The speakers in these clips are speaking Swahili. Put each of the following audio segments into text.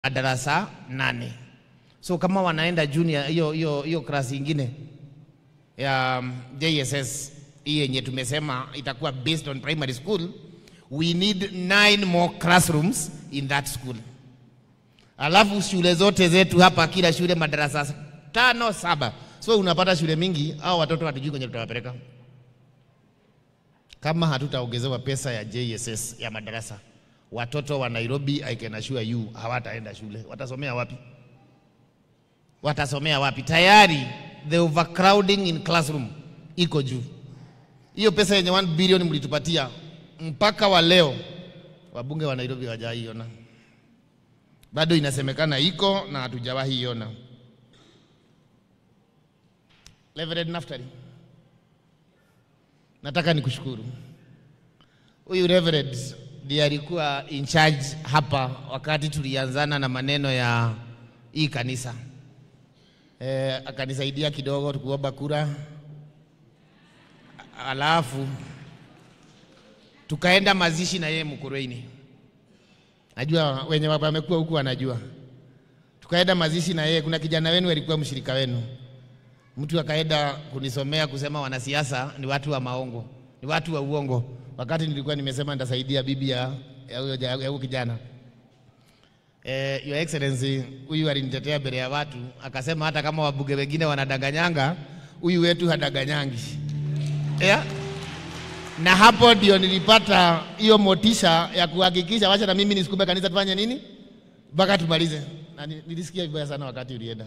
darasa nane. So kama wanaenda junior hiyo hiyo hiyo klasi ingine ya um, JSS hii yenye tumesema itakuwa based on primary school, we need nine more classrooms in that school. Alafu shule zote zetu hapa, kila shule madarasa tano saba, so unapata shule mingi au watoto hatujui kwenye tutawapeleka kama hatutaongezewa pesa ya JSS ya madarasa. Watoto wa Nairobi, I can assure you, hawataenda shule. Watasomea wapi? Watasomea wapi? Tayari the overcrowding in classroom iko juu. Hiyo pesa yenye 1 bilioni mlitupatia mpaka wa leo wabunge wa Nairobi hawajaiona, bado inasemekana iko na hatujawahi iona. Reverend Naftali, nataka nikushukuru. Huyu Reverend ndiye alikuwa in charge hapa wakati tulianzana na maneno ya hii kanisa e, akanisaidia kidogo tukuomba kura, alafu tukaenda mazishi na yeye Mukurweini. Najua wenye wamekuwa huku wanajua. Tukaenda mazishi na yeye. Kuna kijana wenu alikuwa mshirika wenu, mtu akaenda kunisomea kusema wanasiasa ni watu wa maongo, ni watu wa uongo, wakati nilikuwa nimesema nitasaidia bibi ya ya huyo ja- ya huyo kijana. Eh, Your Excellency, huyu alinitetea mbele ya watu akasema hata kama wabunge wengine wanadanganyanga, huyu wetu hadaganyangi. Yeah? Na hapo ndio nilipata hiyo motisha ya kuhakikisha wacha na mimi nisukume kanisa tufanye nini mpaka tumalize. Na ni- nilisikia vibaya sana wakati ulienda,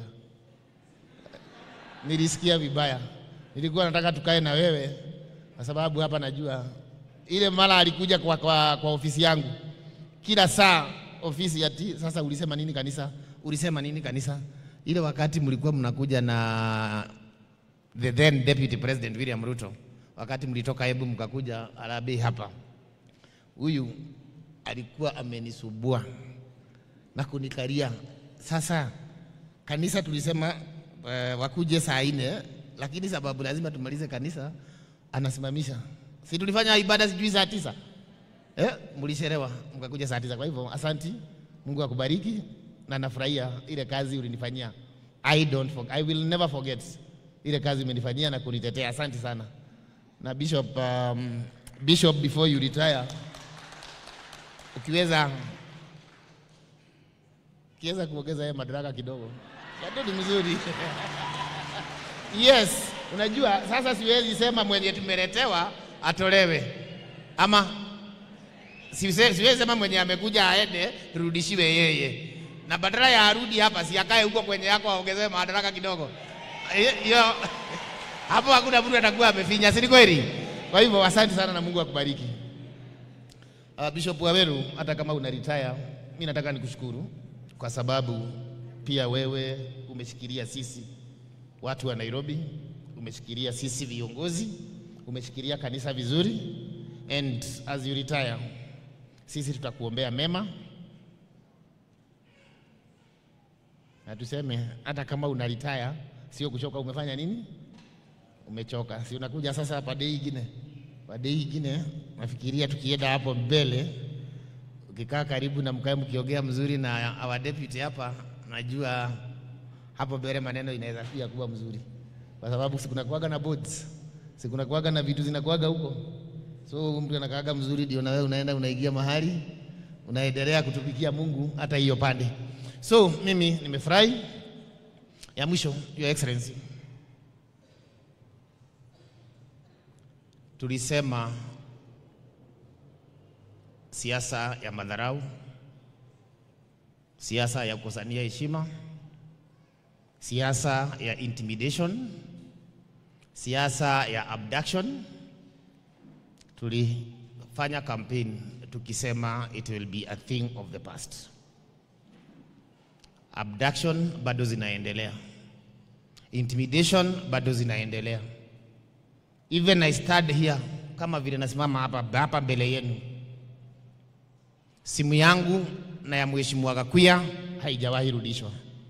nilisikia vibaya. Nilikuwa nataka tukae na wewe kwa sababu hapa najua ile mara alikuja kwa, kwa, kwa ofisi yangu kila saa ofisi ya ti, sasa ulisema nini kanisa? Ulisema nini kanisa? Ile wakati mlikuwa mnakuja na the then deputy president William Ruto, wakati mlitoka Embu mkakuja Harambee hapa, huyu alikuwa amenisubua na kunikaria. Sasa kanisa tulisema uh, wakuje saa nne, lakini sababu lazima tumalize kanisa, anasimamisha. Si tulifanya ibada sijui saa tisa eh, mlisherewa mkakuja saa tisa. Kwa hivyo asanti, Mungu akubariki na nafurahia ile kazi ulinifanyia. I don't forget, I will never forget ile kazi umenifanyia na kunitetea. Asante sana. Na Bishop, um, Bishop before you retire, ukiweza ukiweza kuongeza yeye madaraka kidogo, bado ni mzuri. Yes, unajua sasa siwezi sema mwenye tumeletewa atolewe ama siwezi siwezi sema mwenye amekuja aende turudishiwe yeye, na badala ya arudi hapa si akae huko kwenye yako aongezewe madaraka kidogo. Hiyo- Hiyo hapo hakuna mtu atakuwa amefinya, si ni kweli? Kwa hivyo asante sana na Mungu akubariki. Uh, Bishop Waweru, hata kama una retire, mimi nataka nikushukuru kwa sababu pia wewe umeshikilia sisi watu wa Nairobi, umeshikilia sisi viongozi, umeshikilia kanisa vizuri, and as you retire, sisi tutakuombea mema na tuseme hata kama una retire, sio kuchoka. Umefanya nini? Umechoka, si unakuja sasa pade ingine, pade ingine. Nafikiria tukienda hapo mbele, ukikaa karibu na mkae mkiongea mzuri na our deputy hapa, najua hapo mbele maneno inaweza pia kuwa mzuri, kwa sababu sikunakuaga na boards, sikunakuaga na vitu zinakuaga huko, so mtu anakaaga mzuri, ndio na wewe unaenda unaingia mahali unaendelea kutumikia Mungu hata hiyo pande. So mimi nimefurahi. Ya mwisho, Your Excellency, tulisema siasa ya madharau, siasa ya kukosania heshima, siasa ya intimidation, siasa ya abduction. Tulifanya campaign tukisema it will be a thing of the past. Abduction bado zinaendelea, intimidation bado zinaendelea. Even I stand here kama vile nasimama hapa hapa mbele yenu, simu yangu na ya mheshimiwa Gakuya haijawahi rudishwa.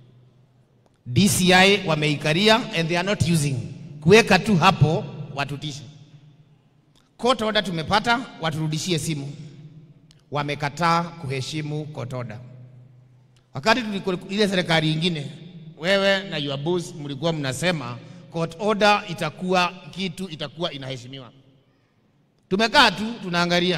DCI wameikaria and they are not using, kuweka tu hapo watutishe. Court order tumepata, waturudishie simu. Wamekataa kuheshimu court order. Wakati tuliko ile serikali ingine, wewe na your boss mlikuwa mnasema court order itakuwa kitu itakuwa inaheshimiwa. Tumekaa tu tunaangalia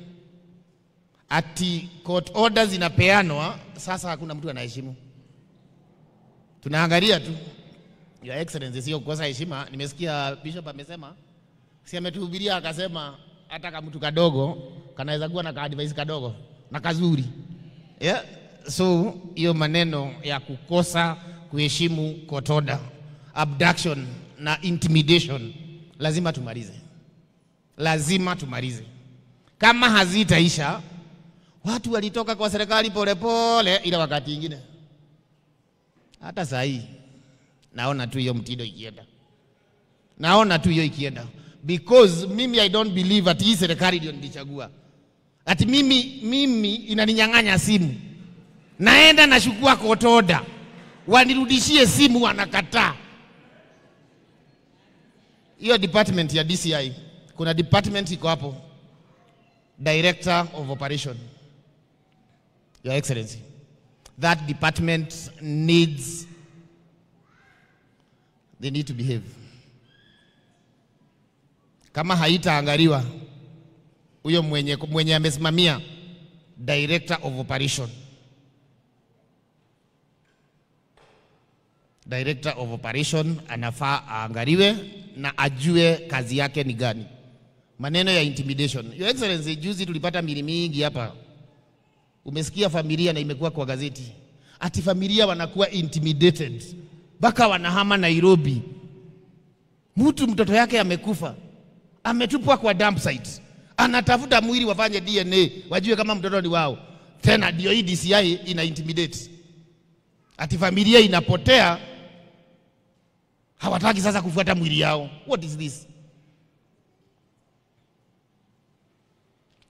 ati court orders zinapeanwa, sasa hakuna mtu anaheshimu. Tunaangalia tu. Your Excellency, sio kukosa heshima. Nimesikia Bishop amesema, si ametuhubiria akasema hata kama mtu kadogo kanaweza kuwa na ka advice kadogo na kazuri yeah. So hiyo maneno ya kukosa kuheshimu court order, abduction na intimidation lazima tumalize, lazima tumalize. Kama hazitaisha, watu walitoka kwa serikali polepole, ila wakati ingine hata saa hii naona tu hiyo mtindo ikienda, naona tu hiyo ikienda, because mimi I don't believe ati hii serikali ndio nilichagua, ati mimi, mimi inaninyang'anya simu, naenda nashukua court order, wanirudishie simu, wanakataa. Hiyo department ya DCI, kuna department iko hapo, director of operation, your excellency, that department needs they need to behave. Kama haitaangaliwa huyo mwenye, mwenye amesimamia director of operation, director of operation anafaa aangaliwe na ajue kazi yake ni gani. Maneno ya intimidation, your excellency, juzi tulipata mili mingi hapa, umesikia familia na imekuwa kwa gazeti ati familia wanakuwa intimidated mpaka wanahama Nairobi. Mtu mtoto yake amekufa, ametupwa kwa dump site, anatafuta mwili wafanye DNA wajue kama mtoto ni wao. Tena ndio hii DCI ina intimidate, ati familia inapotea, hawataki sasa kufuata mwili yao. What is this?